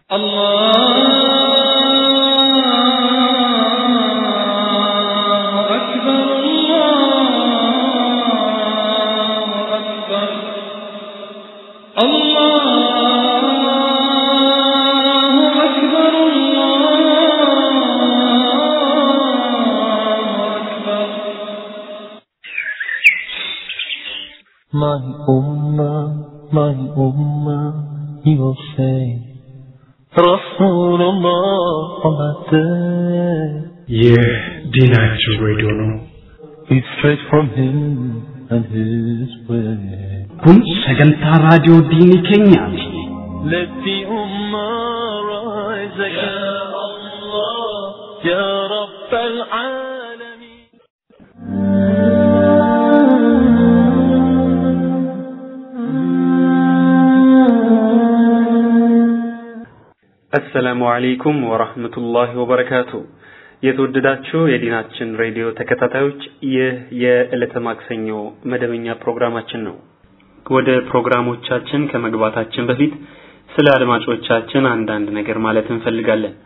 الله أكبر الله أكبر الله أكبر الله أكبر My ummah, my ummah, he will say, Rasulullah on that day. ይህ ዲናችን ሬዲዮ ነው። It's straight from him and his way. kun sagantaa raadiyoo diinii keenyaati Let the ummah rise again. Ya Allah, Ya Rabb al-Alamin. አሰላሙ አለይኩም ወራህመቱላሂ ወበረካቱ። የተወደዳችሁ የዲናችን ሬዲዮ ተከታታዮች ይህ የዕለተ ማክሰኞ መደበኛ ፕሮግራማችን ነው። ወደ ፕሮግራሞቻችን ከመግባታችን በፊት ስለ አድማጮቻችን አንዳንድ ነገር ማለት እንፈልጋለን።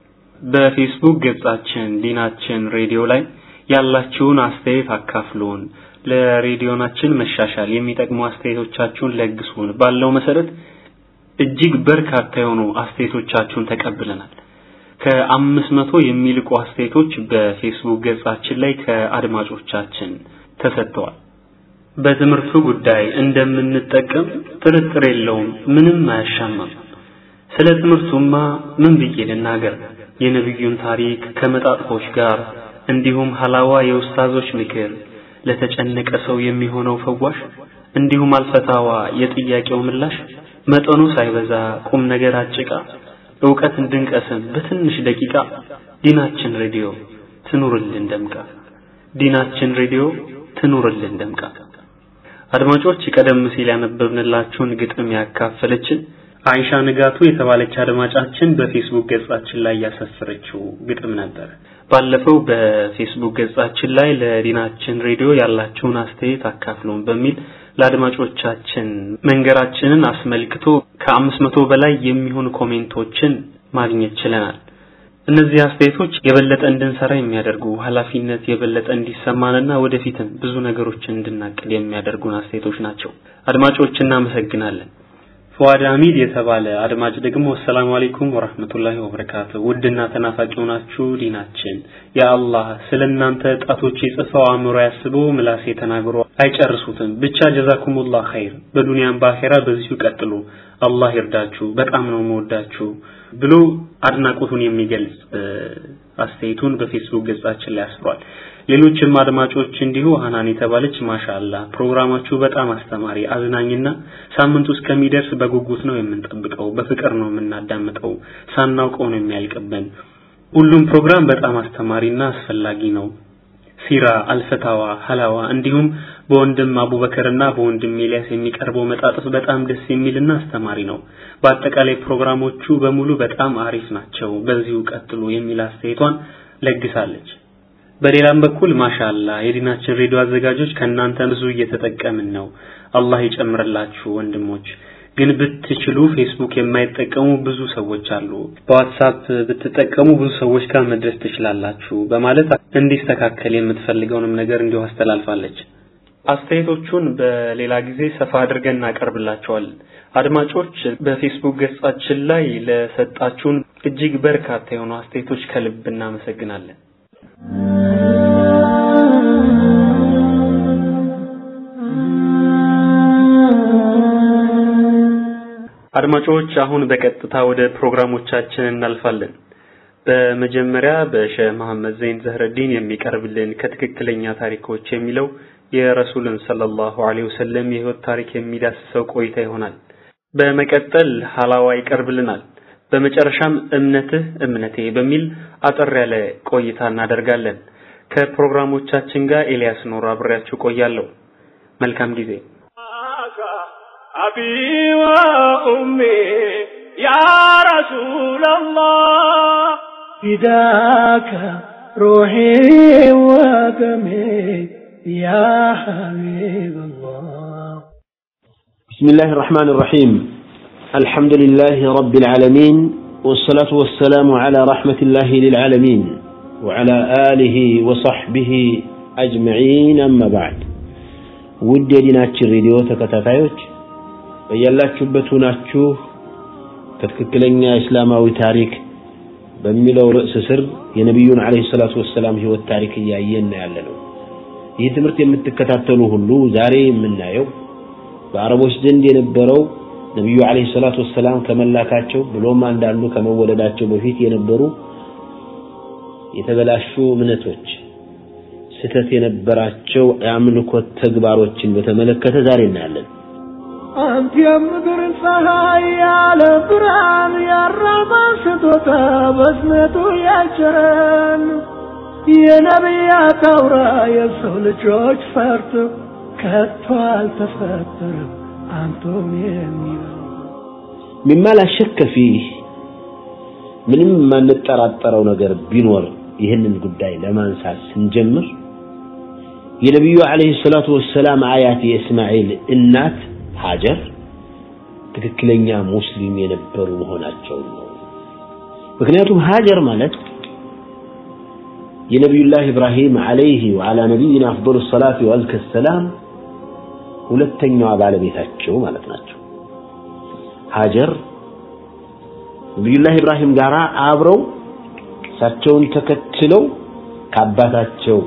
በፌስቡክ ገጻችን ዲናችን ሬዲዮ ላይ ያላችሁን አስተያየት አካፍሉን፣ ለሬዲዮናችን መሻሻል የሚጠቅሙ አስተያየቶቻችሁን ለግሱን ባለው መሰረት እጅግ በርካታ የሆኑ አስተያየቶቻችሁን ተቀብለናል። ከአምስት መቶ የሚልቁ አስተያየቶች በፌስቡክ ገጻችን ላይ ከአድማጮቻችን ተሰጥተዋል። በትምህርቱ ጉዳይ እንደምንጠቀም ጥርጥር የለውም፣ ምንም አያሻማም። ስለ ትምህርቱማ ምን ብዬ ልናገር? የነቢዩን ታሪክ ከመጣጥፎች ጋር እንዲሁም ሀላዋ የኡስታዞች ምክር፣ ለተጨነቀ ሰው የሚሆነው ፈዋሽ፣ እንዲሁም አልፈታዋ የጥያቄው ምላሽ መጠኑ ሳይበዛ ቁም ነገር አጭቃ እውቀት እንድንቀስም በትንሽ ደቂቃ ዲናችን ሬዲዮ ትኑርልን ደምቃ። ዲናችን ሬዲዮ ትኑርልን ደምቃ። አድማጮች ቀደም ሲል ያነበብንላችሁን ግጥም ያካፈለችን አይሻ ንጋቱ የተባለች አድማጫችን በፌስቡክ ገጻችን ላይ ያሰፈረችው ግጥም ነበር። ባለፈው በፌስቡክ ገጻችን ላይ ለዲናችን ሬዲዮ ያላችሁን አስተያየት አካፍሉን በሚል ለአድማጮቻችን መንገራችንን አስመልክቶ ከአምስት መቶ በላይ የሚሆኑ ኮሜንቶችን ማግኘት ችለናል። እነዚህ አስተያየቶች የበለጠ እንድንሰራ የሚያደርጉ ኃላፊነት የበለጠ እንዲሰማንና ወደፊትም ብዙ ነገሮችን እንድናቅድ የሚያደርጉን አስተያየቶች ናቸው። አድማጮች እናመሰግናለን። ፉአድ አሚድ የተባለ አድማጭ ደግሞ አሰላሙ አለይኩም ወራህመቱላሂ ወበረካቱ። ውድና ተናፋቂ ሆናችሁ ዲናችን ያ አላህ ስለ እናንተ ጣቶቼ ጽፈው አእምሮ ያስበው ምላሴ ተናግሮ አይጨርሱትም። ብቻ ጀዛኩሙላህ ኸይር፣ በዱንያም በአኼራ በዚሁ ቀጥሉ፣ አላህ ይርዳችሁ፣ በጣም ነው መወዳችሁ ብሎ አድናቆቱን የሚገልጽ አስተያየቱን በፌስቡክ ገጻችን ላይ አስፍሯል። ሌሎችም አድማጮች እንዲሁ ሀናን የተባለች ማሻአላ ፕሮግራማችሁ በጣም አስተማሪ አዝናኝና ሳምንቱ እስከሚደርስ በጉጉት ነው የምንጠብቀው፣ በፍቅር ነው የምናዳምጠው፣ ሳናውቀው ነው የሚያልቅብን። ሁሉም ፕሮግራም በጣም አስተማሪና አስፈላጊ ነው። ሲራ፣ አልፈታዋ፣ ሀላዋ እንዲሁም በወንድም አቡበከርና በወንድም ኤልያስ የሚቀርበው መጣጥፍ በጣም ደስ የሚልና አስተማሪ ነው። በአጠቃላይ ፕሮግራሞቹ በሙሉ በጣም አሪፍ ናቸው፣ በዚሁ ቀጥሉ የሚል አስተያየቷን ለግሳለች። በሌላም በኩል ማሻአላ የዲናችን ሬዲዮ አዘጋጆች ከእናንተ ብዙ እየተጠቀምን ነው። አላህ ይጨምርላችሁ ወንድሞች። ግን ብትችሉ ፌስቡክ የማይጠቀሙ ብዙ ሰዎች አሉ። በዋትሳፕ ብትጠቀሙ ብዙ ሰዎች ጋር መድረስ ትችላላችሁ በማለት እንዲስተካከል የምትፈልገውንም ነገር እንዲሁ አስተላልፋለች። አስተያየቶቹን በሌላ ጊዜ ሰፋ አድርገን እናቀርብላቸዋለን። አድማጮች በፌስቡክ ገጻችን ላይ ለሰጣችሁን እጅግ በርካታ የሆኑ አስተያየቶች ከልብ እናመሰግናለን። አድማጮች አሁን በቀጥታ ወደ ፕሮግራሞቻችን እናልፋለን። በመጀመሪያ በሼህ መሐመድ ዘይን ዘህረዲን የሚቀርብልን ከትክክለኛ ታሪኮች የሚለው የረሱልን ሰለላሁ ዐለይሂ ወሰለም የህይወት ታሪክ የሚዳስሰው ቆይታ ይሆናል። በመቀጠል ሐላዋ ይቀርብልናል። በመጨረሻም እምነትህ እምነቴ በሚል አጠር ያለ ቆይታ እናደርጋለን። ከፕሮግራሞቻችን ጋር ኤልያስ ኖር አብሬያችሁ ቆያለሁ። መልካም ጊዜ። أبي وأمي يا رسول الله فداك روحي ودمي يا حبيب الله بسم الله الرحمن الرحيم الحمد لله رب العالمين والصلاة والسلام على رحمة الله للعالمين وعلى آله وصحبه أجمعين أما بعد ውድ የዲናችን ሬዲዮ ተከታታዮች በያላችሁበት ሆናችሁ ከትክክለኛ እስላማዊ ታሪክ በሚለው ርዕስ ስር የነቢዩን አለይሂ ሰላቱ ወሰላም ህይወት ታሪክ እያየን ያለ ነው። ይህ ትምህርት የምትከታተሉ ሁሉ ዛሬ የምናየው በአረቦች ዘንድ የነበረው ነቢዩ አለይሂ ሰላቱ ወሰላም ከመላካቸው ብሎም አንዳንዱ ከመወለዳቸው በፊት የነበሩ የተበላሹ እምነቶች ስተት የነበራቸው የአምልኮት ተግባሮችን በተመለከተ ዛሬ እናያለን። አንተ የምድር ፀሐይ ያለ ብርሃን ያራባ ስጦታ በዝነቱ ያቸረን የነቢያት አውራ የሰው ልጆች ፈርጥ ከቶ አልተፈጠረም አንቶም የሚለው ሚማ ላ ሸከ ፊህ ምንም የማንጠራጠረው ነገር ቢኖር ይህንን ጉዳይ ለማንሳት ስንጀምር የነቢዩ አለይሂ ሰላቱ ወሰላም አያት የእስማኤል እናት ሀጀር ትክክለኛ ሙስሊም የነበሩ መሆናቸው ነው። ምክንያቱም ሀጀር ማለት የነቢዩላህ ኢብራሂም አለይሂ ወዓላ ነቢይና አፍዶሉ ሰላት ወአዝከ ሰላም ሁለተኛዋ ባለቤታቸው ማለት ናቸው። ሀጀር ነቢዩላህ ኢብራሂም ጋር አብረው እሳቸውን ተከትለው ከአባታቸው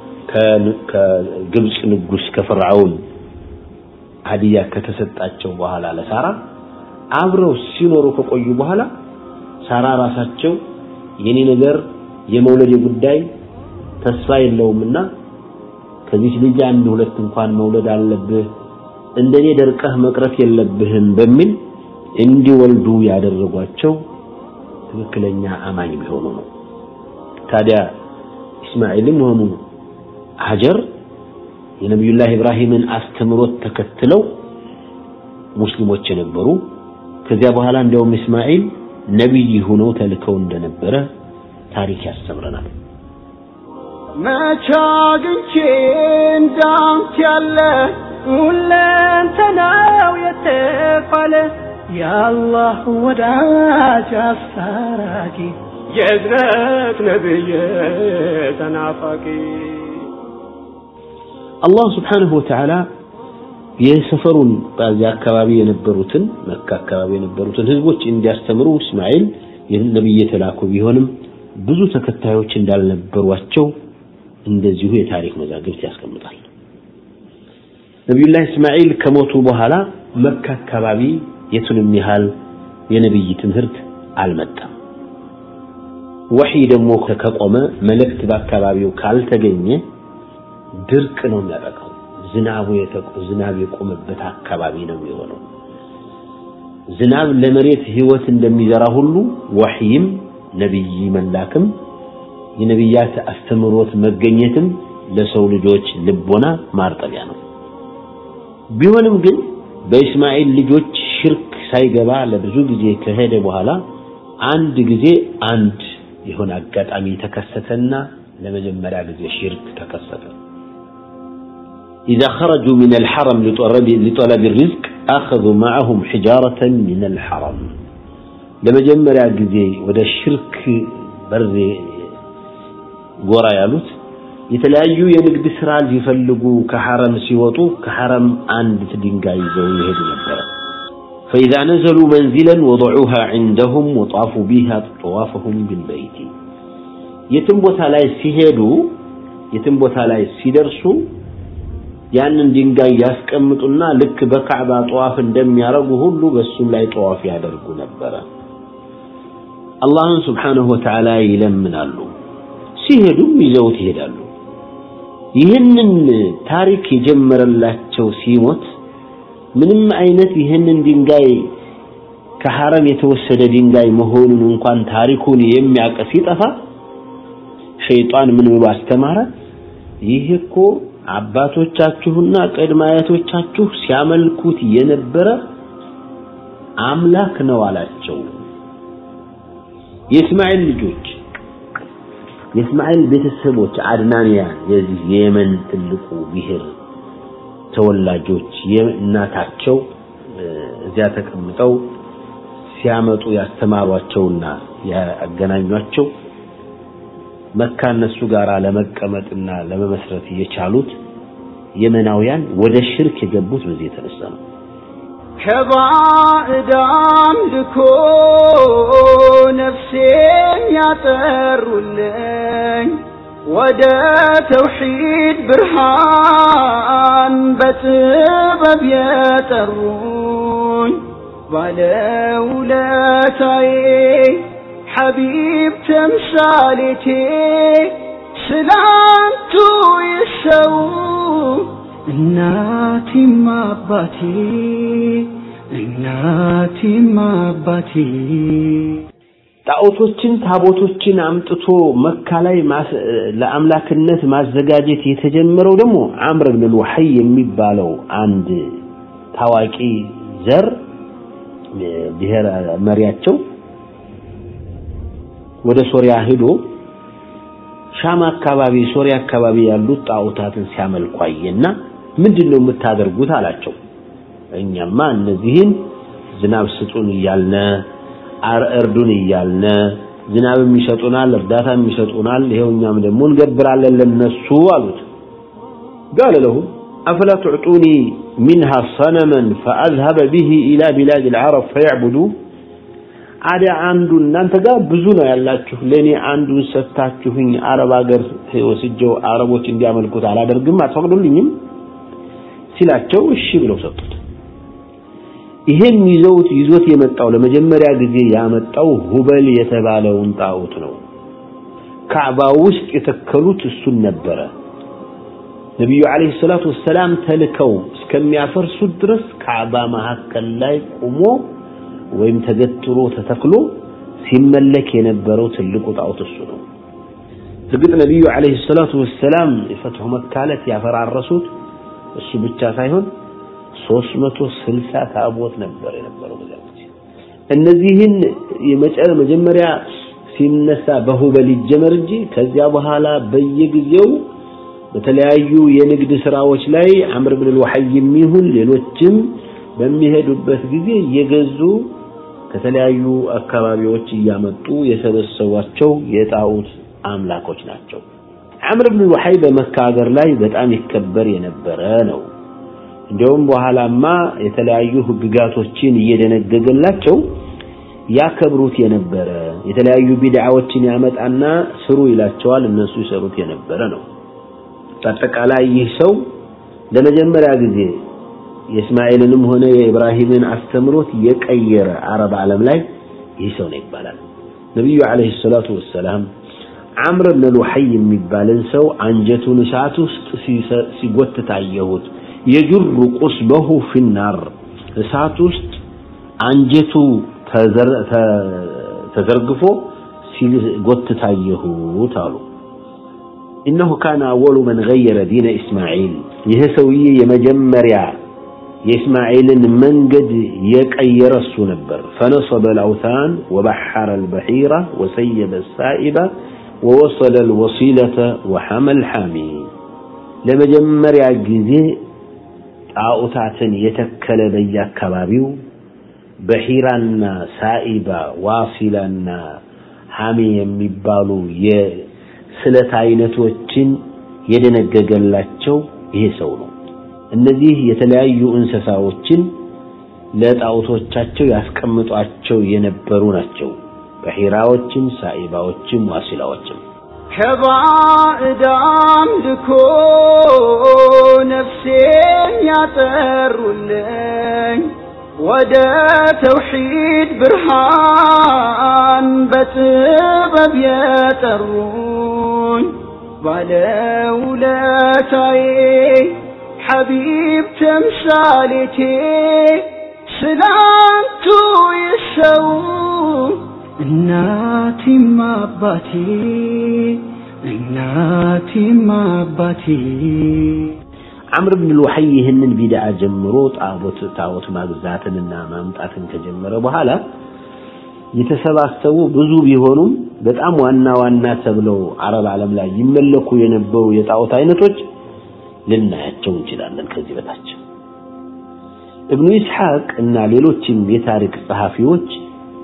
ከግብፅ ንጉስ ከፍርዓውን ሀዲያ ከተሰጣቸው በኋላ ለሳራ አብረው ሲኖሩ ከቆዩ በኋላ ሳራ ራሳቸው የኔ ነገር የመውለድ ጉዳይ ተስፋ የለውምና ከዚህ ልጅ አንድ ሁለት እንኳን መውለድ አለብህ እንደኔ ደርቀህ መቅረት የለብህም በሚል እንዲወልዱ ያደረጓቸው ትክክለኛ አማኝ ቢሆኑ ነው። ታዲያ ኢስማኤልም ሆኑ ሀጀር የነቢዩላህ ኢብራሂምን አስተምሮት ተከትለው ሙስሊሞች የነበሩ ከዚያ በኋላ እንዲያውም እስማኤል ነቢይ ሆነው ተልከው እንደነበረ ታሪክ ያስተምረናል። መቼ አግኝቼ እንዳንተ ያለ ሁለንተናው የተባለ የአላህ ወዳጅ አስታራቂ የእዝነት ነብይ ተናፋቂ አላህ ስብሓንሁ ወተዓላ የሰፈሩን በዚያ አካባቢ የነበሩትን መካ አካባቢ የነበሩትን ህዝቦች እንዲያስተምሩ እስማኤል ነቢይ የተላኩ ቢሆንም ብዙ ተከታዮች እንዳልነበሯቸው እንደዚሁ የታሪክ መዛግብት ያስቀምጣል። ነቢዩላህ እስማኤል ከሞቱ በኋላ መካ አካባቢ የቱንም ያህል የነቢይ ትምህርት አልመጣም። ወሕይ ደግሞ ከቆመ መልእክት በአካባቢው ካልተገኘ ድርቅ ነው የሚያጠቃው። ዝናቡ ዝናብ የቆመበት አካባቢ ነው የሚሆነው። ዝናብ ለመሬት ህይወት እንደሚዘራ ሁሉ ወሕይም ነቢይ መላክም የነቢያት አስተምሮት መገኘትም ለሰው ልጆች ልቦና ማርጠቢያ ነው። ቢሆንም ግን በእስማኤል ልጆች ሽርክ ሳይገባ ለብዙ ጊዜ ከሄደ በኋላ አንድ ጊዜ አንድ የሆነ አጋጣሚ ተከሰተና ለመጀመሪያ ጊዜ ሽርክ ተከሰተ። إذا خرجوا من الحرم لطلب, لطلب الرزق أخذوا معهم حجارة من الحرم لما جمرا ጊዜ ወደ ሽርክ በር ጎራ ያሉት የተለያዩ የንግድ ስራ ሊፈልጉ ከሐረም ሲወጡ ከሐረም አንድ ድንጋይ ይዘው ይሄዱ ነበር فإذا نزلوا منزلا وضعوها عندهم وطافوا بها طوافهم بالبيت የትም ቦታ ላይ ሲሄዱ የትም ቦታ ላይ ሲደርሱ ያንን ድንጋይ ያስቀምጡና ልክ በካዕባ ጠዋፍ እንደሚያደርጉ ሁሉ በሱም ላይ ጠዋፍ ያደርጉ ነበረ። አላህን ስብሓንሁ ወተዓላ ይለምናሉ። ሲሄዱም ይዘውት ይሄዳሉ። ይህንን ታሪክ የጀመረላቸው ሲሞት ምንም አይነት ይህንን ድንጋይ ከሐረም የተወሰደ ድንጋይ መሆኑን እንኳን ታሪኩን የሚያውቅ ሲጠፋ ሸይጣን ምን ብሎ አስተማረ? ይህ እኮ አባቶቻችሁና ቅድመ አያቶቻችሁ ሲያመልኩት የነበረ አምላክ ነው አላቸው። የእስማኤል ልጆች የእስማኤል ቤተሰቦች አድናንያን የዚህ የየመን ትልቁ ብሔር ተወላጆች የእናታቸው እዚያ ተቀምጠው ሲያመጡ ያስተማሯቸውና ያገናኟቸው መካ እነሱ ጋር ለመቀመጥና ለመመስረት የቻሉት የመናውያን ወደ ሽርክ የገቡት በዚህ የተነሳ ነው። ከባዕዳም ልኮ ነፍሴን ያጠሩልኝ ወደ ተውሒድ ብርሃን በጥበብ የጠሩኝ ባለውለታዬ ሐቢብ ተምሳሌቴ ስላንቱ ይሰው እናቴም አባቴ እናቴም አባቴ ጣዖቶችን ታቦቶችን አምጥቶ መካ ላይ ለአምላክነት ማዘጋጀት የተጀመረው ደግሞ አምር ብን ልወሐይ የሚባለው አንድ ታዋቂ ዘር ብሔር መሪያቸው ወደ ሶሪያ ሄዶ ሻም አካባቢ ሶሪያ አካባቢ ያሉት ጣዖታትን ሲያመልኩ አየና ምንድን ነው የምታደርጉት አላቸው እኛማ እነዚህን ዝናብ ስጡን እያልነ እርዱን እያልነ ዝናብም ይሰጡናል እርዳታም ይሰጡናል ይሄው እኛም ደግሞ እንገብራለን ለነሱ አሉት قال لهم أفلا تعطوني منها صنما فأذهب به إلى بلاد العرب فيعبدوه አደ አንዱ እናንተ ጋር ብዙ ነው ያላችሁ ለኔ አንዱን ሰጥታችሁኝ አረብ ሀገር ወስጀው አረቦች እንዲያመልኩት አላደርግም አትፈቅዱልኝም ሲላቸው እሺ ብለው ሰጡት ይሄን ይዘውት ይዞት የመጣው ለመጀመሪያ ጊዜ ያመጣው ሁበል የተባለውን ጣዖት ነው ካዕባ ውስጥ የተከሉት እሱን ነበረ ነቢዩ አለይሂ ሰላቱ ወሰላም ተልከው እስከሚያፈርሱት ድረስ ካዕባ መካከል ላይ ቆሞ ወይም ተገትሮ ተተክሎ ሲመለክ የነበረው ትልቁ ጣዖት እሱ ነው እርግጥ ነቢዩ አለይሂ ሰላቱ ወሰላም የፈትሑ መካ ዕለት ያፈራረሱት እሱ ብቻ ሳይሆን 360 ታቦት ነበር የነበረው በዛ ጊዜ እነዚህን መጀመሪያ ሲነሳ በሁበል ይጀመር እንጂ ከዚያ በኋላ በየጊዜው በተለያዩ የንግድ ስራዎች ላይ አምር ብን ልወሐይ የሚሆን ሌሎችም በሚሄዱበት ጊዜ እየገዙ ከተለያዩ አካባቢዎች እያመጡ የሰበሰቧቸው የጣዖት አምላኮች ናቸው። አምር ብን ወሐይ በመካ ሀገር ላይ በጣም ይከበር የነበረ ነው። እንዲያውም በኋላማ የተለያዩ ህግጋቶችን እየደነገገላቸው ያከብሩት የነበረ የተለያዩ ቢድዓዎችን ያመጣና ስሩ ይላቸዋል፣ እነሱ ይሰሩት የነበረ ነው። በአጠቃላይ ይህ ሰው ለመጀመሪያ ጊዜ የእስማኤልንም ሆነ የኢብራሂምን አስተምሮት የቀየረ አረብ ዓለም ላይ ይህ ሰው ነው ይባላል። ነቢዩ ዓለይሂ ሰላቱ ወሰላም አምር ብን ሉሐይ የሚባልን ሰው አንጀቱን እሳት ውስጥ ሲጎትት አየሁት። የጁሩ ቁስበሁ ፊናር እሳት ውስጥ አንጀቱ ተዘርግፎ ሲጎትት አየሁት አሉ። إنه كان أول من غير دين إسماعيل ይህ ሰውዬ የመጀመሪያ የእስማኤልን መንገድ የቀየረ እሱ ነበር فنصب الأوثان وبحر البحيرة وسيب السائبة ووصل الوصيلة وحمى الحامي ለመጀመሪያ ጊዜ ጣዖታትን የተከለ በየአካባቢው በሂራና ሳኢባ ዋሲላና ሐሚ የሚባሉ የስለት አይነቶችን የደነገገላቸው ይሄ ሰው ነው። እነዚህ የተለያዩ እንስሳዎችን ለጣዖቶቻቸው ያስቀምጧቸው የነበሩ ናቸው። በሂራዎችም፣ ሳኢባዎችም፣ ዋሲላዎችም ከባዕዳም ልኮ ነፍሴን ያጠሩልኝ ወደ ተውሒድ ብርሃን በጥበብ የጠሩኝ ባለውለታዬ ሐቢብ ተምሳሌቴ ስላንቱ ይሰው እናቴም አባቴ እናቴም አባቴ አምር ብን ሉሐይ ይህንን ቢድዓ ጀምሮ ጣዖት ጣዖት ማግዛትንና ማምጣትን ከጀመረ በኋላ የተሰባሰቡ ብዙ ቢሆኑም በጣም ዋና ዋና ተብለው አረብ ዓለም ላይ ይመለኩ የነበሩ የጣዖት አይነቶች ልናያቸው እንችላለን ከዚህ በታች። እብኑ ኢስሐቅ እና ሌሎችም የታሪክ ጸሐፊዎች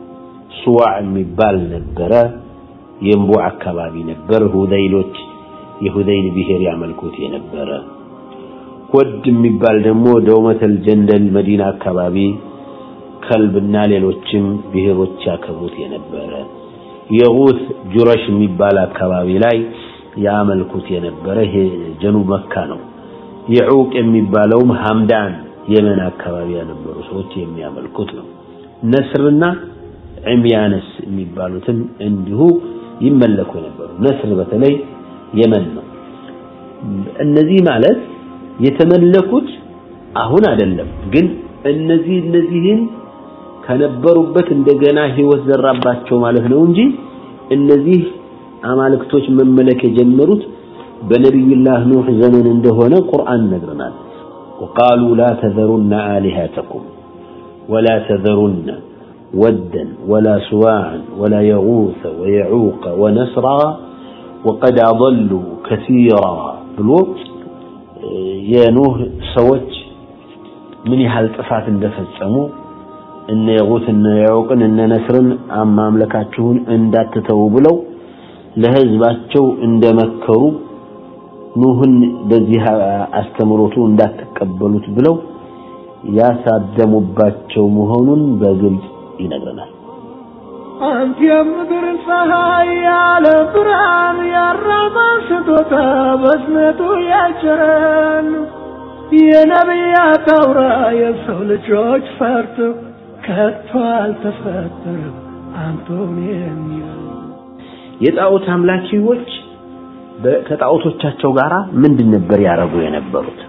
ሱዋዕ የሚባል ነበረ። የእምቡ አካባቢ ነበር። ሁዘይሎች የሁዘይል ብሔር ያመልኩት የነበረ። ወድ የሚባል ደግሞ ደውመተል ጀንደል መዲና አካባቢ ከልብና ሌሎችም ብሔሮች ያከብሩት የነበረ። የጉት ጁረሽ የሚባል አካባቢ ላይ ያመልኩት የነበረ ይሄ ጀኑብ መካ ነው። የዑቅ የሚባለውም ሐምዳን የመን አካባቢ የነበሩ ሰዎች የሚያመልኩት ነው። ነስርና ዕምያነስ የሚባሉትም እንዲሁ ይመለኩ የነበሩ ነስር በተለይ የመን ነው። እነዚህ ማለት የተመለኩት አሁን አይደለም፣ ግን እነዚህ እነዚህን ከነበሩበት እንደገና ህይወት ዘራባቸው ማለት ነው እንጂ እነዚህ አማልክቶች መመለክ የጀመሩት በነቢዩላህ ኑህ ዘመን እንደሆነ ቁርአን ነግረናል። وقالوا لا تذرن آلهتكم ولا تذرن ودا ولا سواعا ولا يغوث ويعوق ونسرا وقد أضلوا كثيرا ብሎ የኑህ ሰዎች ምን ያህል ጥፋት እንደፈጸሙ እነ የጉት እነ ያውቅን እነ ነስርን ማምለካችሁን እንዳትተው ብለው ለህዝባቸው እንደመከሩ ኑህን በዚህ አስተምሮቱ እንዳትቀበሉት ብለው ያሳደሙባቸው መሆኑን በግልጽ ይነግረናል። አንተ የምድር ፀሐይ ያለ ብርሃን ያራማ ስጦታ በዝነቱ ያጭረን የነቢያት አውራ የሰው ልጆች ፈርቶ ከቶ አልተፈጠረም አንቶን የሚል የጣዖት አምላኪዎች ከጣዖቶቻቸው ጋራ ምንድን ነበር ያረጉ የነበሩት?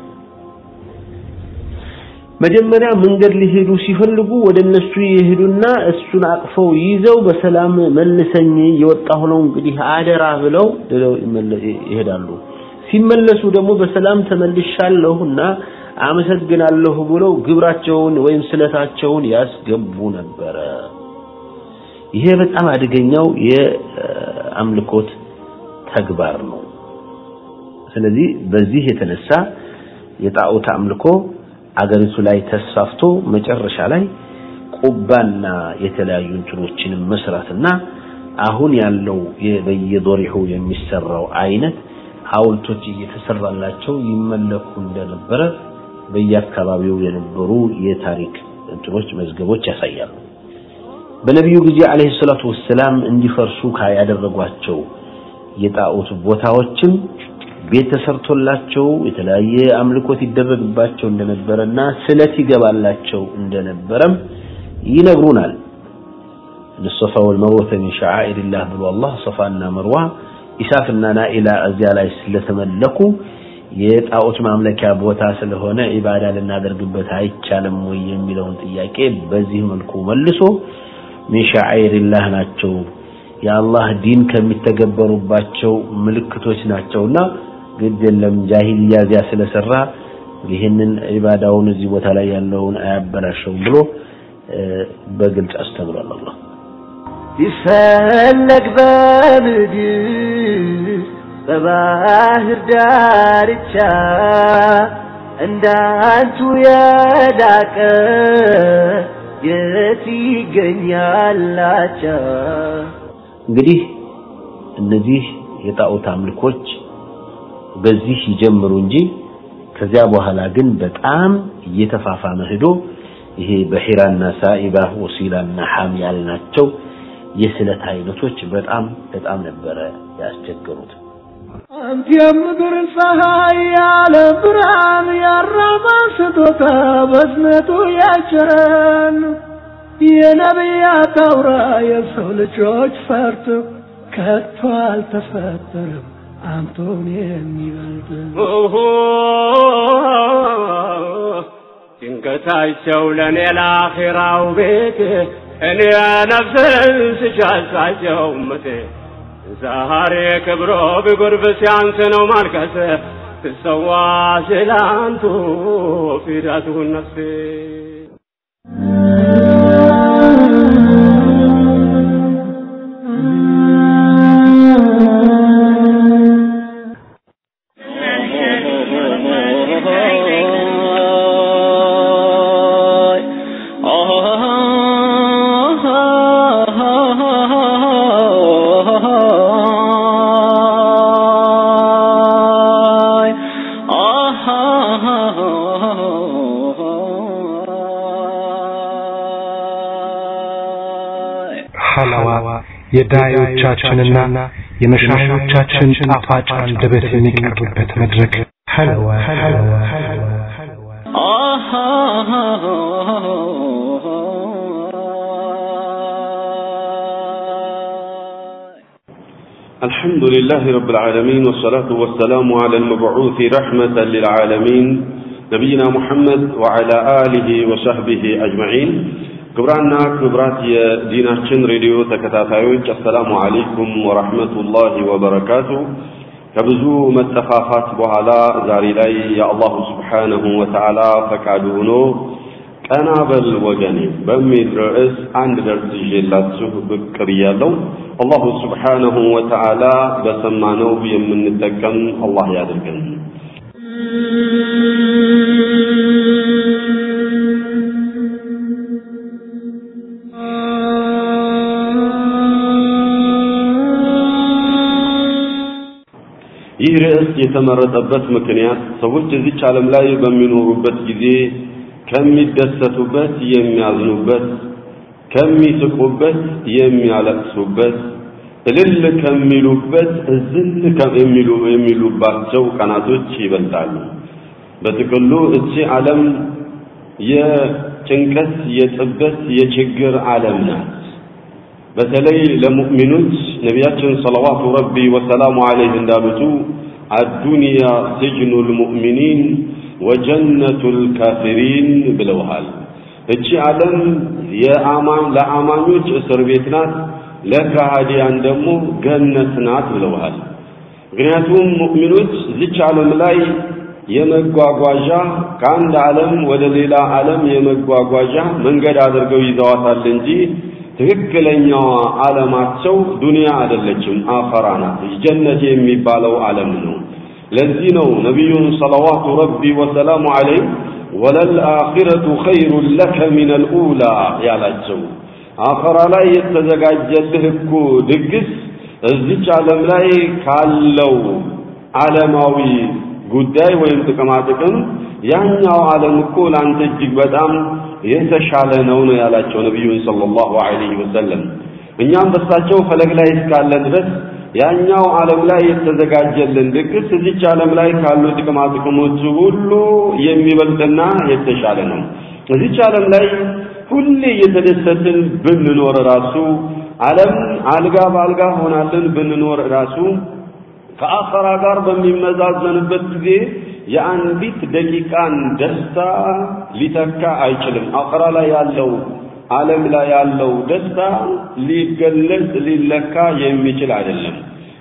መጀመሪያ መንገድ ሊሄዱ ሲፈልጉ ወደ እነሱ ይሄዱና እሱን አቅፈው ይዘው በሰላም መልሰኝ እየወጣሁ ነው እንግዲህ አደራ ብለው ይሄዳሉ። ሲመለሱ ደግሞ በሰላም ተመልሻለሁና አመሰግናለሁ ብለው ግብራቸውን ወይም ስለታቸውን ያስገቡ ነበረ። ይሄ በጣም አደገኛው የአምልኮት ተግባር ነው። ስለዚህ በዚህ የተነሳ የጣዖት አምልኮ አገሪቱ ላይ ተስፋፍቶ መጨረሻ ላይ ቁባና የተለያዩ እንትኖችንም መስራትና አሁን ያለው በየዶሪሁ የሚሰራው አይነት ሐውልቶች እየተሰራላቸው ይመለኩ እንደነበረ በየአካባቢው የነበሩ የታሪክ እንትኖች መዝገቦች ያሳያሉ። በነቢዩ ጊዜ አለይሂ ሰላቱ ወሰላም እንዲፈርሱ ያደረጓቸው የጣዖት ቦታዎችም ቤት ተሰርቶላቸው የተለያየ አምልኮት ይደረግባቸው እንደነበረና ስለት ይገባላቸው እንደነበረም ይነግሩናል። الصفا والمروة من شعائر الله ብሎ አላህ ሶፋና መርዋ ኢሳፍና ናኢላ እዚያ ላይ ስለተመለኩ የጣዖት ማምለኪያ ቦታ ስለሆነ ኢባዳ ልናደርግበት አይቻልም ወይ የሚለውን ጥያቄ በዚህ መልኩ መልሶ ሚን ሸዓኢሪላህ ናቸው የአላህ ዲን ከሚተገበሩባቸው ምልክቶች ናቸውና ግድ የለም ጃሂልያ እዚያ ስለሰራ ይህንን ኢባዳውን እዚህ ቦታ ላይ ያለውን አያበላሸውም ብሎ በግልጽ አስተምሯል አላህ ይፈለግ በምድር በባህር ዳርቻ እንዳንቱ የላቀ የት ይገኛላቻ እንግዲህ እነዚህ የጣዖት አምልኮች በዚህ ይጀምሩ እንጂ ከዚያ በኋላ ግን በጣም እየተፋፋመ ሄዶ ይሄ በሒራና ሳኢባ ወሲላና ሐም ያልናቸው የስለት አይነቶች በጣም በጣም ነበረ ያስቸገሩት። አንተ የምድር ፀሐይ ያለ ብርሃን ያራማ ስጦታ በዝነቱ ያጭረን የነቢያት አውራ የሰው ልጆች ፈርቶ ከቶ አልተፈጠረም አንቶን የሚበልጥ ድንገታቸው ለእኔ ለአኼራው ቤት እኔ ነፍስን ስሻሳቸው ምት ዛሬ ክብሮ ቢጎርብ ሲያንስ ነው ማልቀስ ትሰዋ ስላንቱ ፊዳቱን ነፍሴ ሐላዋ የዳዮቻችንና የመሻሾቻችን ጣፋጭ አንደበት የሚቀርብበት መድረክ ሐላዋ ሐላዋ الحمد لله رب العالمين والصلاة والسلام على المبعوث رحمة للعالمين نبينا محمد وعلى آله وصحبه أجمعين ክብራና ክብራት የዲናችን ሬዲዮ ተከታታዮች አሰላሙ አለይኩም ወራህመቱላሂ ወበረካቱ። ከብዙ መጠፋፋት በኋላ ዛሬ ላይ የአላሁ ስብሓነሁ ወተዓላ ፈቃዱ ሆኖ ቀና በል ወገኔ በሚል ርዕስ አንድ ደርስ ይዤላችሁ ብቅ ብያለሁ። አላሁ ስብሓነሁ ወተዓላ በሰማነው የምንጠቀም አላህ ያድርገን። ይህ ርዕስ የተመረጠበት ምክንያት ሰዎች እዚች ዓለም ላይ በሚኖሩበት ጊዜ ከሚደሰቱበት የሚያዝኑበት፣ ከሚስቁበት የሚያለቅሱበት፣ እልል ከሚሉበት እዝል የሚሉ የሚሉባቸው ቀናቶች ይበልጣሉ። በጥቅሉ እቺ ዓለም የጭንቀት፣ የጥበት፣ የችግር ዓለም ናት። በተለይ ለሙእሚኖች ነቢያችን ሰለዋቱ ረቢ ወሰላሙ ዐለይህ እንዳሉቱ አዱንያ ስጅኑል ሙእሚኒን ወጀነቱል ካፊሪን ብለውሃል። እቺ ዓለም የአማኝ ለአማኞች እስር ቤት ናት፣ ለካሃዲያን ደግሞ ገነት ናት ብለውሃል። ምክንያቱም ሙእሚኖች እዚች ዓለም ላይ የመጓጓዣ ከአንድ ዓለም ወደ ሌላ ዓለም የመጓጓዣ መንገድ አድርገው ይዘዋታል እንጂ ትክክለኛዋ ዓለማቸው ዱንያ አይደለችም፣ አኸራ ናት። ጀነት የሚባለው ዓለም ነው። ለዚህ ነው ነቢዩን ሰለዋቱ ረቢ ወሰላሙ ዐለይህ ወለልአኺረቱ ኸይሩን ለከ ሚነል ኡላ ያላቸው። አኸራ ላይ የተዘጋጀልህ እኮ ድግስ እዚች ዓለም ላይ ካለው ዓለማዊ ጉዳይ ወይም ጥቅማ ጥቅም ያኛው ዓለም እኮ ለአንተ እጅግ በጣም የተሻለ ነው ነው ያላቸው ነቢዩን ሰለላሁ ዐለይሂ ወሰለም። እኛም በሳቸው ፈለግ ላይ እስካለ ድረስ ያኛው ዓለም ላይ የተዘጋጀልን ድግስ እዚች ዓለም ላይ ካሉ ጥቅማ ጥቅሞች ሁሉ የሚበልጥና የተሻለ ነው። እዚች ዓለም ላይ ሁሌ እየተደሰትን ብንኖር ራሱ ዓለም አልጋ በአልጋ ሆናልን ብንኖር ራሱ ከአኸራ ጋር በሚመዛዘንበት ጊዜ የአንዲት ደቂቃን ደስታ ሊተካ አይችልም። አኸራ ላይ ያለው ዓለም ላይ ያለው ደስታ ሊገለጽ ሊለካ የሚችል አይደለም።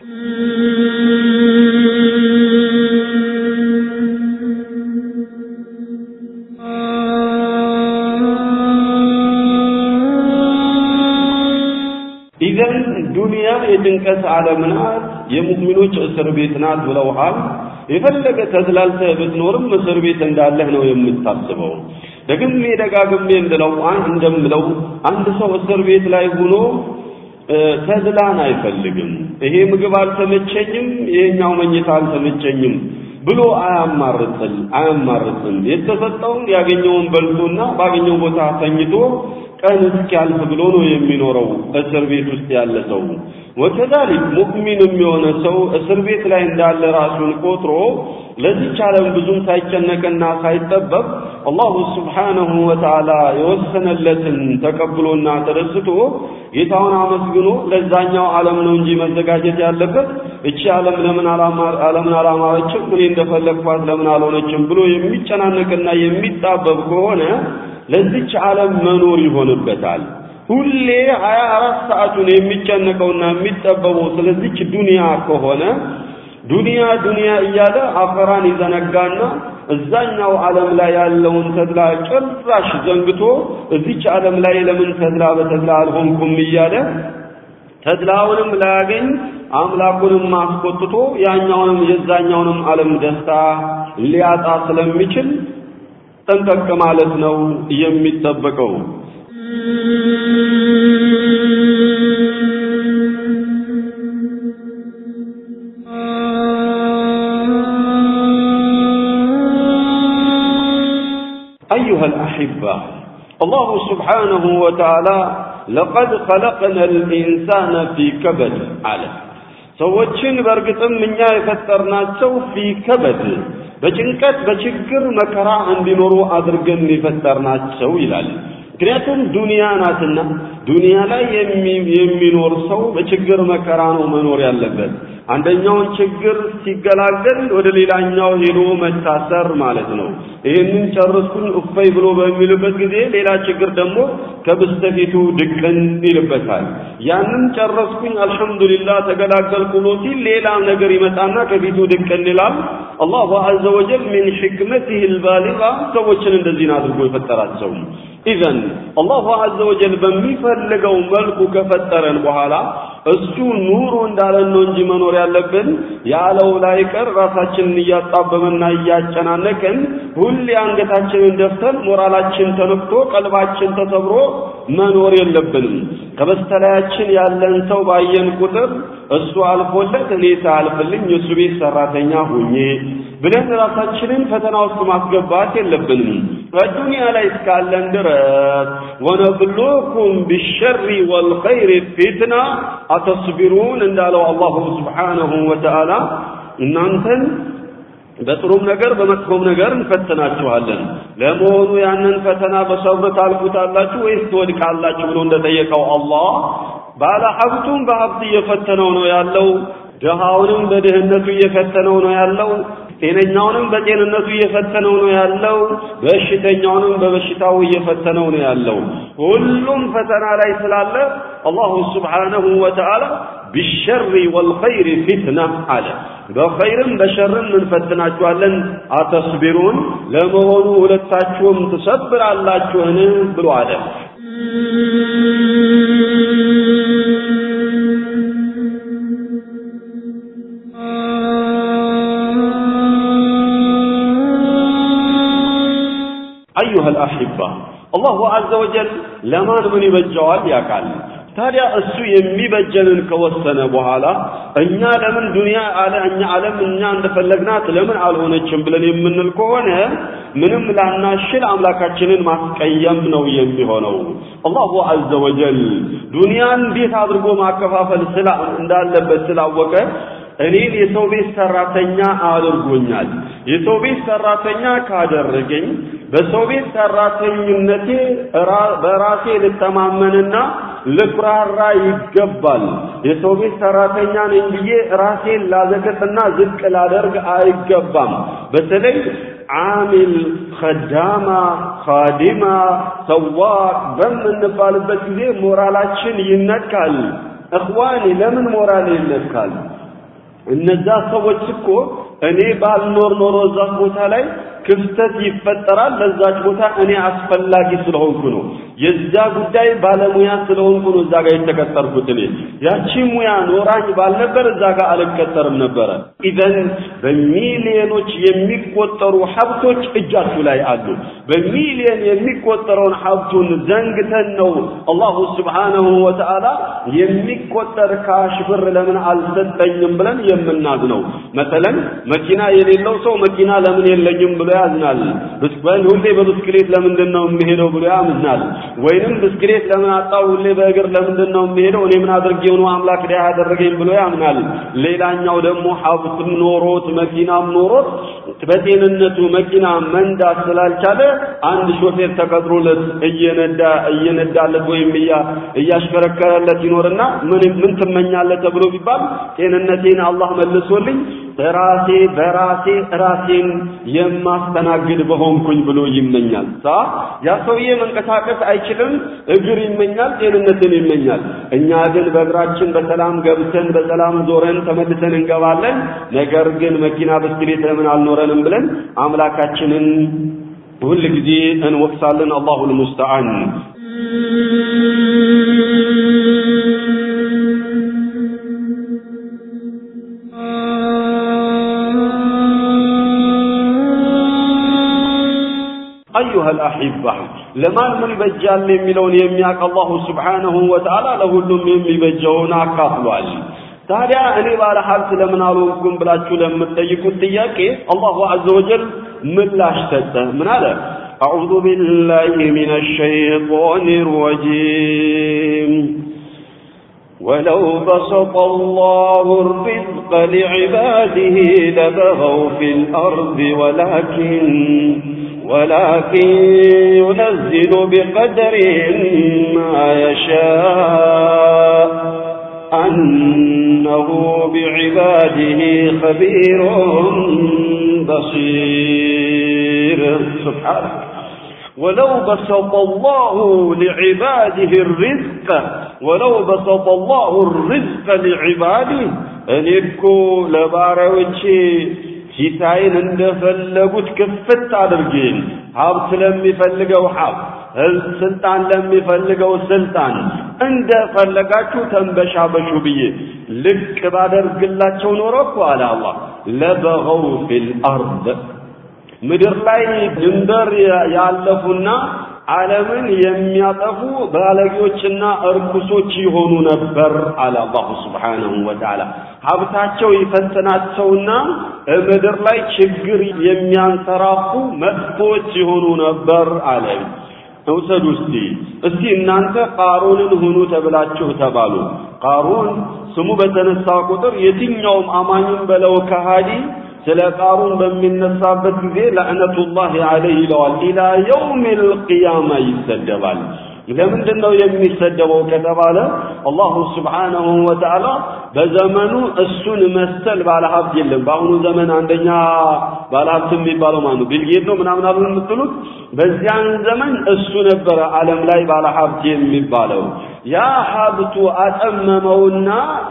ኢዘን ዱንያ የጭንቀት ዓለም ናት፣ የሙእሚኖች እስር ቤት ናት ብለውሃል። የፈለገ ተዝላልተህ ብትኖርም እስር ቤት እንዳለህ ነው የምታስበው። ደግሜ ደጋግሜ እንድለው እንደምለው አንድ ሰው እስር ቤት ላይ ሆኖ ተድላን አይፈልግም። ይሄ ምግብ አልተመቸኝም፣ ይሄኛው መኝታ አልተመቸኝም ብሎ አያማርጥል አያማርጥም። የተሰጠውን ያገኘውን በልቶና ባገኘው ቦታ ተኝቶ ቀን እስኪያልፍ ብሎ ነው የሚኖረው እስር ቤት ውስጥ ያለ ሰው። ወከዛሊክ ሙእሚንም የሆነ ሰው እስር ቤት ላይ እንዳለ ራሱን ቆጥሮ ለዚች ዓለም ብዙም ሳይጨነቅና ሳይጠበብ አላሁ ስብሓነሁ ወተዓላ የወሰነለትን ተቀብሎና ተደስቶ ጌታውን አመስግኖ ለዛኛው ዓለም ነው እንጂ መዘጋጀት ያለበት እቺ ዓለም ለምን ዓለምን አላማረችም እኔ እንደፈለግኳት ለምን አልሆነችም ብሎ የሚጨናነቅና የሚጣበብ ከሆነ ለዚች ዓለም መኖር ይሆንበታል። ሁሌ ሀያ አራት ሰዓቱን የሚጨነቀውና የሚጠበበው ስለዚች ዱንያ ከሆነ ዱንያ ዱንያ እያለ አኸራን ይዘነጋና እዛኛው ዓለም ላይ ያለውን ተድላ ጭራሽ ዘንግቶ እዚች ዓለም ላይ ለምን ተድላ በተድላ አልሆንኩም እያለ ተድላውንም ላያገኝ አምላኩንም አስቆጥቶ ያኛውንም የዛኛውንም ዓለም ደስታ ሊያጣ ስለሚችል ጠንቀቅ ማለት ነው የሚጠበቀው። أيها الأحبة الله سبحانه وتعالى ለቀድ ኸለቅነ ልኢንሳነ ፊ ከበድ አለ። ሰዎችን በእርግጥም እኛ የፈጠርናቸው ፊ ከበድ በጭንቀት በችግር መከራ እንዲኖሩ አድርገን የፈጠርናቸው ይላል። ምክንያቱም ዱንያ ናትና ዱንያ ላይ የሚኖር ሰው በችግር መከራ ነው መኖር ያለበት። አንደኛውን ችግር ሲገላገል ወደ ሌላኛው ሄዶ መታሰር ማለት ነው። ይህንን ጨርስኩኝ እፈይ ብሎ በሚልበት ጊዜ ሌላ ችግር ደግሞ ከበስተፊቱ ድቅን ይልበታል። ያንን ጨረስኩኝ አልሐምዱሊላህ ተገላገልኩ ብሎ ሲል ሌላ ነገር ይመጣና ከፊቱ ድቅን ይላል። አላሁ ዐዘ ወጀል ሚን ሕክመቲህ ልባሊጋ ሰዎችን እንደዚህ አድርጎ የፈጠራቸው ኢዘን አላሁ ዐዘ ወጀል በሚፈልገው መልኩ ከፈጠረን በኋላ እሱ ኑሮ እንዳለን ነው እንጂ መኖር ያለብን ያለው ላይ ቀር ራሳችንን እያጣበበና እያጨናነቅን ሁሌ አንገታችንን ደፍተን ሞራላችን ተነክቶ ቀልባችን ተሰብሮ መኖር የለብንም። ከበስተላያችን ያለን ሰው ባየን ቁጥር እሱ አልፎለት እኔ ሳያልፍልኝ የእሱ ቤት ሰራተኛ ሁኜ ብለን ራሳችንን ፈተና ውስጥ ማስገባት የለብንም። በዱንያ ላይ እስካለን ድረስ ወነብሉኩም ቢሸሪ ወልኸይር ፊትና አተስቢሩን እንዳለው አላሁ ስብሓነሁ ወተዓላ እናንተን በጥሩም ነገር በመጥፎም ነገር እንፈትናችኋለን። ለመሆኑ ያንን ፈተና በሰብር ታልፉታላችሁ ወይስ ትወድቃላችሁ ብሎ እንደጠየቀው አላህ ባለ ሀብቱም በሀብት እየፈተነው ነው ያለው፣ ድሃውንም በድህነቱ እየፈተነው ነው ያለው፣ ጤነኛውንም በጤንነቱ እየፈተነው ነው ያለው፣ በሽተኛውንም በበሽታው እየፈተነው ነው ያለው። ሁሉም ፈተና ላይ ስላለ አላሁ ስብሓነሁ ወተዓላ ቢሸሪ ወልኸይር ፊትና አለ። በኸይርም በሸርም እንፈትናችኋለን። አተስቢሩን ለመሆኑ ሁለታችሁም ትሰብራላችሁን ብሎ አለ። አዩሃ አልአሕባ አላሁ ዐዘ ወጀል ለማን ምን ይበጀዋል ያውቃል። ታዲያ እሱ የሚበጀንን ከወሰነ በኋላ እኛ ለምን ዱንያ አለ እኛ ዓለም እኛ እንደፈለግናት ለምን አልሆነችም ብለን የምንል ከሆነ ምንም ላናሽል አምላካችንን ማስቀየም ነው የሚሆነው። አላሁ ዐዘ ወጀል ዱንያን እንዴት አድርጎ ማከፋፈል ስላ እንዳለበት ስላወቀ እኔን የሰው ቤት ሰራተኛ አድርጎኛል። የሰው ቤት ሰራተኛ ካደረገኝ በሰው ቤት ሰራተኝነቴ በራሴ ልተማመንና ልኩራራ ይገባል። የሰው ቤት ሰራተኛ ነኝ ብዬ ራሴን ላዘቅጥና ዝቅ ላደርግ አይገባም። በተለይ ዓሚል፣ ኸዳማ፣ ኻዲማ፣ ሰዋቅ በምንባልበት ጊዜ ሞራላችን ይነካል። እኽዋኒ ለምን ሞራል ይነካል? እነዛ ሰዎች እኮ እኔ ባልኖር ኖሮ እዛ ቦታ ላይ ክፍተት ይፈጠራል። ለዛች ቦታ እኔ አስፈላጊ ስለሆንኩ ነው። የዛ ጉዳይ ባለሙያ ስለሆንኩ ነው እዛ ጋር የተቀጠርኩት። እኔ ያቺ ሙያ ኖራኝ ባልነበር እዛ ጋር አልቀጠርም ነበረ። ኢዘን በሚሊዮኖች የሚቆጠሩ ሀብቶች እጃችሁ ላይ አሉ። በሚሊዮን የሚቆጠረውን ሀብቱን ዘንግተን ነው አላሁ ስብሓነሁ ወተዓላ የሚቆጠር ካሽ ብር ለምን አልሰጠኝም ብለን የምናዝነው። መሰለን መኪና የሌለው ሰው መኪና ለምን የለኝም ብሎ ያዝናል። ብስበል ሁሌ በብስክሌት ለምንድን ነው የሚሄደው ብሎ ያምናል። ወይንም ብስክሌት ለምን አጣው ሁሌ በእግር ለምንድን ነው የሚሄደው እኔ ምን አድርጌው ነው አምላክ ዲያ ያደረገኝ ብሎ ያምናል። ሌላኛው ደግሞ ሀብትም ኖሮት መኪናም ኖሮት በጤንነቱ መኪና መንዳት ስላልቻለ አንድ ሾፌር ተቀጥሮለት እየነዳ እየነዳለት ወይም እያሽከረከረለት ይኖርና ምን ምን ትመኛለህ ተብሎ ቢባል ጤንነቴን አላህ መልሶልኝ ራሴ በራሴ ራሴን የማስተናግድ በሆንኩኝ ብሎ ይመኛል። ሳ ያ ሰውዬ መንቀሳቀስ አይችልም፣ እግር ይመኛል፣ ጤንነትን ይመኛል። እኛ ግን በእግራችን በሰላም ገብተን በሰላም ዞረን ተመልሰን እንገባለን። ነገር ግን መኪና ብስክሌት ለምን አልኖረንም ብለን አምላካችንን ሁል ጊዜ እንወቅሳለን። አላሁል ሙስተዓን። አዩሃ አልአሒባ ለማን ምን ይበጃል የሚለውን የሚያውቅ አላሁ ስብሓነሁ ወተዓላ ለሁሉም የሚበጀውን አካፍሏል። ታዲያ እኔ ባለ ሀብት ለምን አልሆንኩም ብላችሁ ለምትጠይቁት ጥያቄ አላሁ ዐዘ ወጀል ምላሽ ሰጠ። ምን አለ? أعوذ بالله من الشيطان الرجيم ولو بسط الله الرزق لعباده لبغوا في الأرض ولكن ولكن ينزل بقدر ما يشاء أنه بعباده خبير بصير سبحانه ولو بسط الله لعباده الرزق ولو بسط الله الرزق لعباده እኔ እኮ ለባሪያዎቼ ፊታዬን እንደፈለጉት ክፍት አድርጌን ሀብት ለሚፈልገው ሀብት ስልጣን ለሚፈልገው ስልጣን እንደፈለጋችሁ ተንበሻበሹ ብዬ ልቅ ባደርግላቸው ኖሮ እኮ አለ አላህ ለበገው ፊል አርድ ምድር ላይ ድንበር ያለፉና ዓለምን የሚያጠፉ ባለጌዎችና እርኩሶች ይሆኑ ነበር አለ አላሁ ስብሓነሁ ወተዓላ። ሀብታቸው ይፈትናቸውና ምድር ላይ ችግር የሚያንሰራፉ መጥፎች ይሆኑ ነበር አለ። እውሰዱ እስቲ እስቲ እናንተ ቃሩንን ሁኑ ተብላችሁ ተባሉ። ቃሩን ስሙ በተነሳ ቁጥር የትኛውም አማኝም በለው ከሃዲ ስለ ቃሩን በሚነሳበት ጊዜ ለዕነቱላህ ዐለይህ ይለዋል። ኢላ የውሚል ቂያማ ይሰደባል። ለምንድን ነው የሚሰደበው ከተባለ አላሁ ስብሓነሁ ወተዓላ በዘመኑ እሱን መሰል ባለሀብት የለም። በአሁኑ ዘመን አንደኛ ባለሀብት የሚባለው ማን ነው? ቢልጌት ነው ምናምን አሉ የምትሉት። በዚያን ዘመን እሱ ነበረ ዓለም ላይ ባለሀብት የሚባለው። ያ ሀብቱ አጠመመውና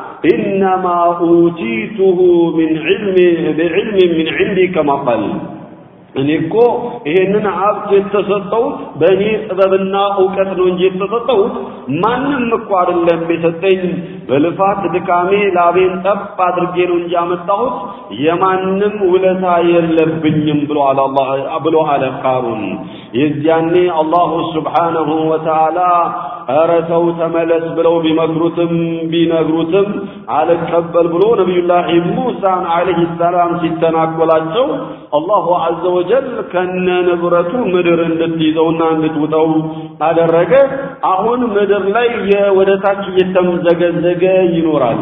ኢነማ ኡቲቱሁ ሚን ዒልሚ ቢዕልሚ ሚን ዒንዲ ከማ ቃል እኔ እኮ ይሄንን ሀብት የተሰጠሁት በእኔ ጥበብና እውቀት ነው እንጂ የተሰጠሁት ማንም እኮ አይደለም የሰጠኝ። በልፋት ድካሜ ላቤን ጠብ አድርጌ ነው እንጂ ያመጣሁት የማንም ውለታ የለብኝም ብሎ አለ አላህ ብሎ አለ ቃሩን። የዚያኔ አላሁ ስብሓነሁ ወተዓላ ኧረ ተው ተመለስ ብለው ቢመክሩትም ቢነግሩትም አልቀበል ብሎ ነቢዩላህ ሙሳን ዓለይሂ ሰላም ሲተናኮላቸው አላሁ ዐዘ ወጀል ከነ ንብረቱ ምድር እንድትይዘውና እንድትውጠው አደረገ። አሁን ምድር ላይ ወደ ታች እየተምዘገዘገ ይኖራል።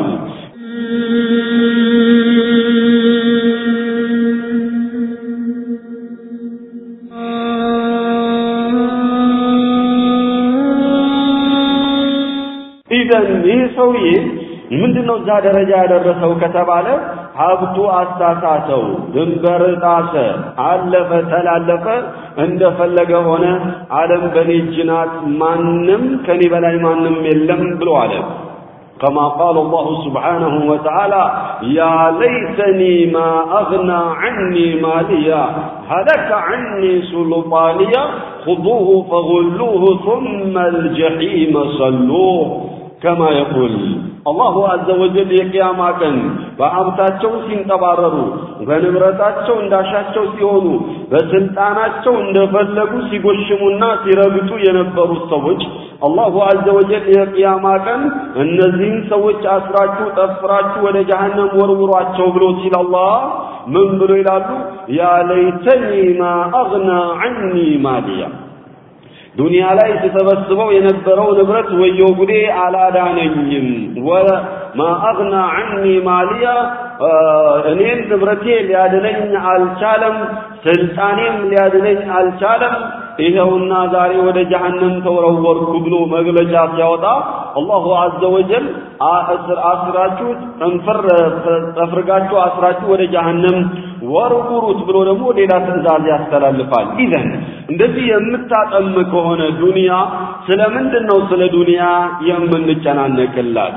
ኢዘን ይህ ሰውዬ ምንድነው እዛ ደረጃ ያደረሰው ከተባለ ሀብቱ አሳሳተው፣ ድንበር ጣሰ፣ አለፈ፣ ተላለፈ፣ እንደፈለገ ሆነ። ዓለም በኔ እጅ ናት፣ ማንም ከኔ በላይ ማንም የለም ብሎ አለ። كما قال الله سبحانه وتعالى يا ليتني ما أغنى عني ماليا هلك عني سلطانيا خذوه فغلوه ثم الجحيم صلوه كما يقول አላሁ አዘ ወጀል የቅያማ ቀን በሀብታቸው ሲንጠባረሩ፣ በንብረታቸው እንዳሻቸው ሲሆኑ፣ በስልጣናቸው እንደፈለጉ ሲጎሽሙና ሲረግጡ የነበሩት ሰዎች አላሁ አዘ ወጀል የቅያማ ቀን እነዚህን ሰዎች አስራችሁ ጠፍራችሁ ወደ ጀሃነም ወርውሯቸው ብሎ ሲል አላህ ምን ብሎ ይላሉ? ያ ለይተኒ ማ አግና ዐኒ ማሊያ ዱንያ ላይ ስሰበስበው የነበረው ንብረት ወየው ጉዴ አላዳነኝም። ወማ አግና ዐኒ ማሊያ እኔን ንብረቴ ሊያድነኝ አልቻለም፣ ስልጣኔም ሊያድነኝ አልቻለም። ይኸውና ዛሬ ወደ ጀሃነም ተወረወርኩ ብሎ መግለጫ ሲያወጣ አላሁ አዘ ወጀል አስራችሁ ጠንፈር ጠፍርጋችሁ አስራችሁ ወደ ጀሃነም ወርውሩት ብሎ ደግሞ ሌላ ትእዛዝ ያስተላልፋል። ኢዘን እንደዚህ የምታጠም ከሆነ ዱንያ ስለምንድን ነው ስለ ዱንያ የምንጨናነቅላት?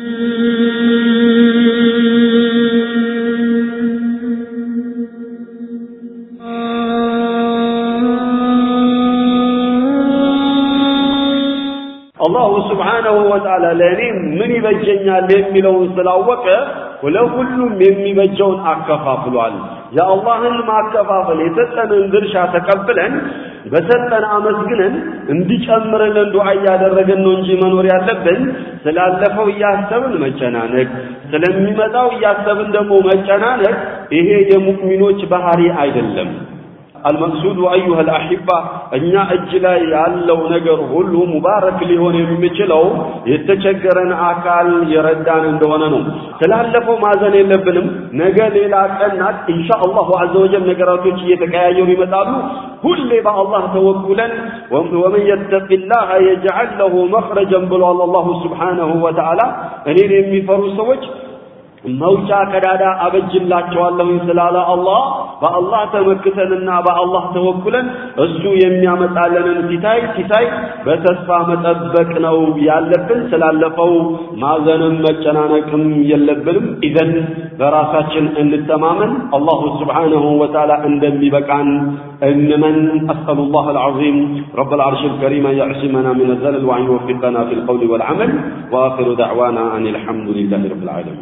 አላሁ ስብሓነሁ ወተዓላ ለእኔ ምን ይበጀኛል የሚለውን ስላወቀ ለሁሉም የሚበጀውን አከፋፍሏል። የአላህን ማከፋፈል የሰጠንን ድርሻ ተቀብለን በሰጠን አመስግነን እንዲጨምርልን ዱዓ እያደረግን ነው እንጂ መኖር ያለብን ስላለፈው እያሰብን መጨናነቅ፣ ስለሚመጣው እያሰብን ደግሞ መጨናነቅ ይሄ የሙእሚኖች ባህሪ አይደለም። አልመቅሱዱ አዩሃ አልአሒባ እኛ እጅ ላይ ያለው ነገር ሁሉ ሙባረክ ሊሆን የሚችለው የተቸገረን አካል የረዳን እንደሆነ ነው። ስላለፈው ማዘን የለብንም። ነገ ሌላ ቀን ናት። ኢንሻአላሁ ዐዘ ወጀል ነገራቶች እየተቀያየሩ ይመጣሉ። ሁሌ በአላህ ተወኩለን ወመን የተቂላህ የጅዐል ለሁ መኽረጀን ብሏል አላሁ ስብሓነሁ ወተዓላ እኔን የሚፈሩ ሰዎች መውጫ ቀዳዳ አበጅላቸዋለሁኝ ስላለ አላህ በአላህ ተመክተንና በአላህ ተወኩለን እሱ የሚያመጣልንን ሲታይ ሲታይ በተስፋ መጠበቅ ነው ያለብን። ስላለፈው ማዘንም መጨናነቅም የለብንም። ኢዘን በራሳችን እንተማመን። አላሁ ስብሓነሁ ወተዓላ እንደሚበቃን እንመን። أسأل الله العظيم رب العرش الكريم أن يعصمنا من الزلل وأن يوفقنا في القول والعمل وآخر دعوانا أن الحمد لله رب العالمين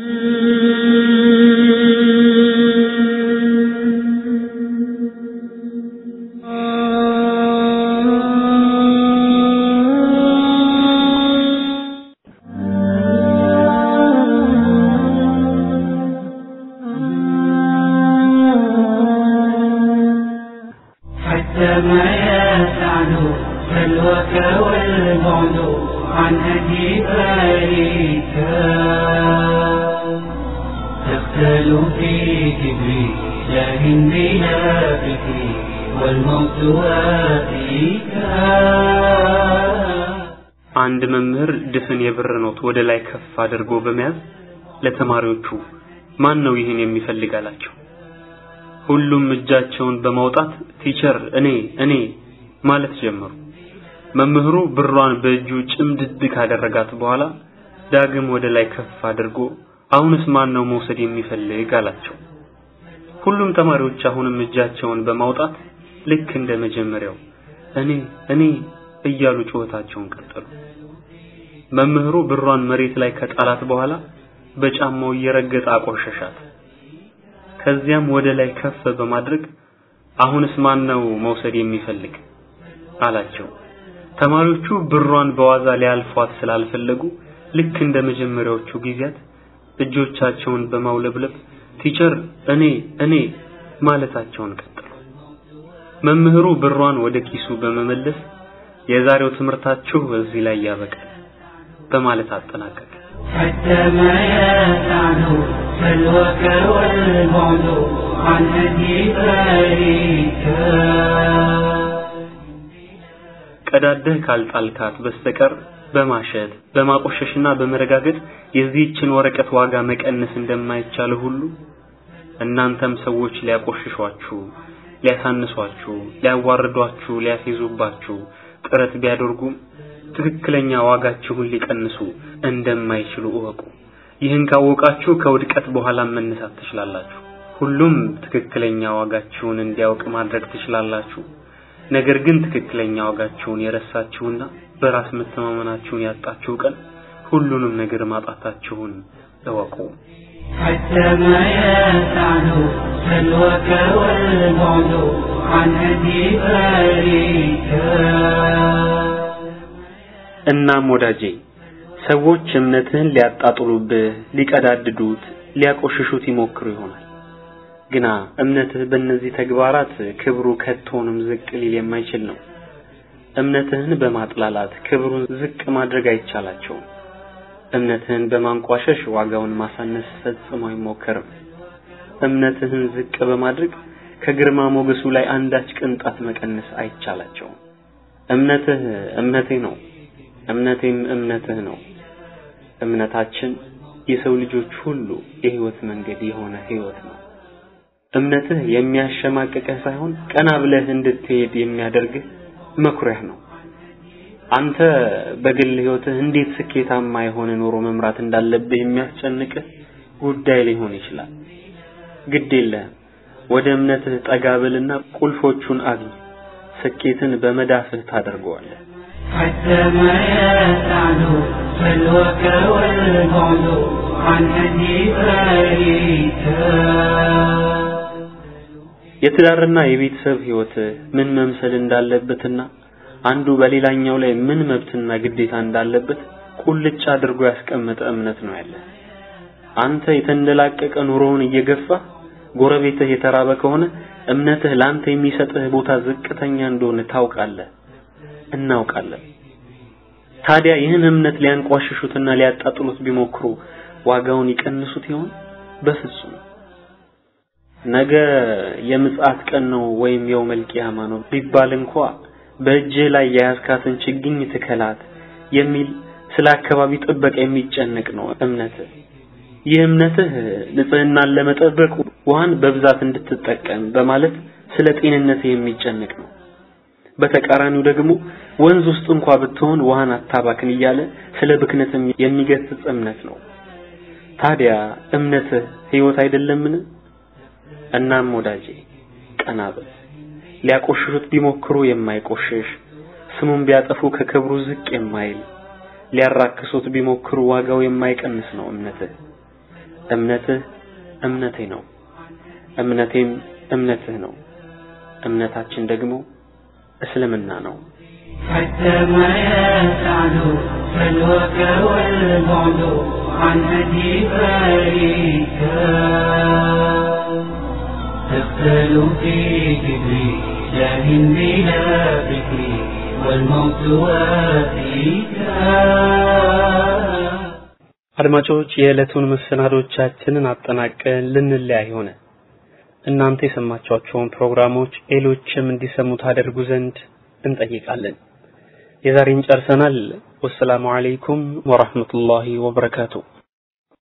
حتى ما يسعد سلوك والبعد عن هدي باريك تختل في كبري لكن بلا فكري والموت وافيك አንድ መምህር ድፍን የብር ኖት ወደ ላይ ከፍ አድርጎ በመያዝ ለተማሪዎቹ ማን ነው ይህን የሚፈልግ አላቸው። ሁሉም እጃቸውን በማውጣት ቲቸር እኔ እኔ ማለት ጀመሩ። መምህሩ ብሯን በእጁ ጭምድድ ካደረጋት በኋላ ዳግም ወደ ላይ ከፍ አድርጎ አሁንስ ማን ነው መውሰድ የሚፈልግ አላቸው። ሁሉም ተማሪዎች አሁንም እጃቸውን በማውጣት ልክ እንደ መጀመሪያው እኔ እኔ እያሉ ጩኸታቸውን ቀጠሉ። መምህሩ ብሯን መሬት ላይ ከጣላት በኋላ በጫማው እየረገጠ አቆሸሻት። ከዚያም ወደ ላይ ከፍ በማድረግ አሁንስ ማን ነው መውሰድ የሚፈልግ አላቸው። ተማሪዎቹ ብሯን በዋዛ ሊያልፏት ስላልፈለጉ ልክ እንደ መጀመሪያዎቹ ጊዜያት እጆቻቸውን በማውለብለብ ቲቸር እኔ እኔ ማለታቸውን ቀጠሉ። መምህሩ ብሯን ወደ ኪሱ በመመለስ የዛሬው ትምህርታችሁ እዚህ ላይ ያበቃል በማለት አጠናቀቀ። حتى ما يسعد سلوك والبعد عن هدي باريك ቀዳደህ ካልጣልካት በስተቀር በማሸት በማቆሸሽና በመረጋገጥ የዚህችን ወረቀት ዋጋ መቀነስ እንደማይቻል ሁሉ እናንተም ሰዎች ሊያቆሽሿችሁ፣ ሊያሳንሷችሁ፣ ሊያዋርዷችሁ፣ ሊያፌዙባችሁ ጥረት ቢያደርጉም ትክክለኛ ዋጋችሁን ሊቀንሱ እንደማይችሉ እወቁ። ይህን ካወቃችሁ ከውድቀት በኋላ መነሳት ትችላላችሁ። ሁሉም ትክክለኛ ዋጋችሁን እንዲያውቅ ማድረግ ትችላላችሁ። ነገር ግን ትክክለኛ ዋጋችሁን የረሳችሁና በራስ መተማመናችሁን ያጣችሁ ቀን ሁሉንም ነገር ማጣታችሁን እወቁ። حتى ما يسعد سلوك والبعد عن هدي باريك እናም ወዳጄ ሰዎች እምነትህን ሊያጣጥሉብህ፣ ሊቀዳድዱት፣ ሊያቆሽሹት ይሞክሩ ይሆናል። ግና እምነትህ በእነዚህ ተግባራት ክብሩ ከቶንም ዝቅ ሊል የማይችል ነው። እምነትህን በማጥላላት ክብሩን ዝቅ ማድረግ አይቻላቸውም። እምነትህን በማንቋሸሽ ዋጋውን ማሳነስ ፈጽሞ አይሞከርም። እምነትህን ዝቅ በማድረግ ከግርማ ሞገሱ ላይ አንዳች ቅንጣት መቀነስ አይቻላቸውም። እምነትህ እምነቴ ነው፣ እምነቴም እምነትህ ነው። እምነታችን የሰው ልጆች ሁሉ የህይወት መንገድ የሆነ ህይወት ነው። እምነትህ የሚያሸማቅቅህ ሳይሆን ቀና ብለህ እንድትሄድ የሚያደርግህ መኩሪያህ ነው። አንተ በግል ህይወትህ እንዴት ስኬታማ የሆነ ኑሮ መምራት እንዳለብህ የሚያስጨንቅህ ጉዳይ ሊሆን ይችላል። ግድ የለህም። ወደ እምነትህ ጠጋ በልና ቁልፎቹን አግኝ። ስኬትን በመዳፍህ ታደርገዋለህ። حتى ما يسعد سلوك والبعد عن هدي باريك የትዳርና የቤተሰብ ህይወት ምን መምሰል እንዳለበትና አንዱ በሌላኛው ላይ ምን መብትና ግዴታ እንዳለበት ቁልጭ አድርጎ ያስቀመጠ እምነት ነው ያለ። አንተ የተንደላቀቀ ኑሮውን እየገፋ ጎረቤትህ የተራበ ከሆነ እምነትህ ላንተ የሚሰጥህ ቦታ ዝቅተኛ እንደሆነ ታውቃለህ፣ እናውቃለን። ታዲያ ይህን እምነት ሊያንቋሽሹትና ሊያጣጥሉት ቢሞክሩ ዋጋውን ይቀንሱት ይሆን? በፍጹም። ነገ የምጽአት ቀን ነው ወይም የውመል ቂያማ ነው ቢባል እንኳ በእጅህ ላይ የያዝካትን ችግኝ ትከላት የሚል ስለ አካባቢ ጥበቃ የሚጨነቅ ነው እምነትህ። ይህ እምነትህ ንጽህናን ለመጠበቅ ውሃን በብዛት እንድትጠቀም በማለት ስለ ጤንነትህ የሚጨነቅ ነው። በተቃራኒው ደግሞ ወንዝ ውስጥ እንኳ ብትሆን ውሃን አታባክን እያለ ስለ ብክነትም የሚገስጽ እምነት ነው። ታዲያ እምነትህ ህይወት አይደለምን? እናም ወዳጄ ቀና በል። ሊያቆሽሹት ቢሞክሩ የማይቆሽሽ ስሙን ቢያጠፉ ከክብሩ ዝቅ የማይል ሊያራክሱት ቢሞክሩ ዋጋው የማይቀንስ ነው እምነትህ። እምነትህ እምነቴ ነው፣ እምነቴም እምነትህ ነው። እምነታችን ደግሞ እስልምና ነው። حتى ما يسعد سلوك والبعد عن هدي فريك تقتل في كبري لكن بلا فكري والموت وفيك አድማጮች የዕለቱን መሰናዶቻችንን አጠናቀን ልንለያይ ሆነ። እናንተ የሰማችኋቸውን ፕሮግራሞች ሌሎችም እንዲሰሙ ታደርጉ ዘንድ እንጠይቃለን። የዛሬን ጨርሰናል። ወሰላሙ አለይኩም ወራህመቱላሂ ወበረካቱ።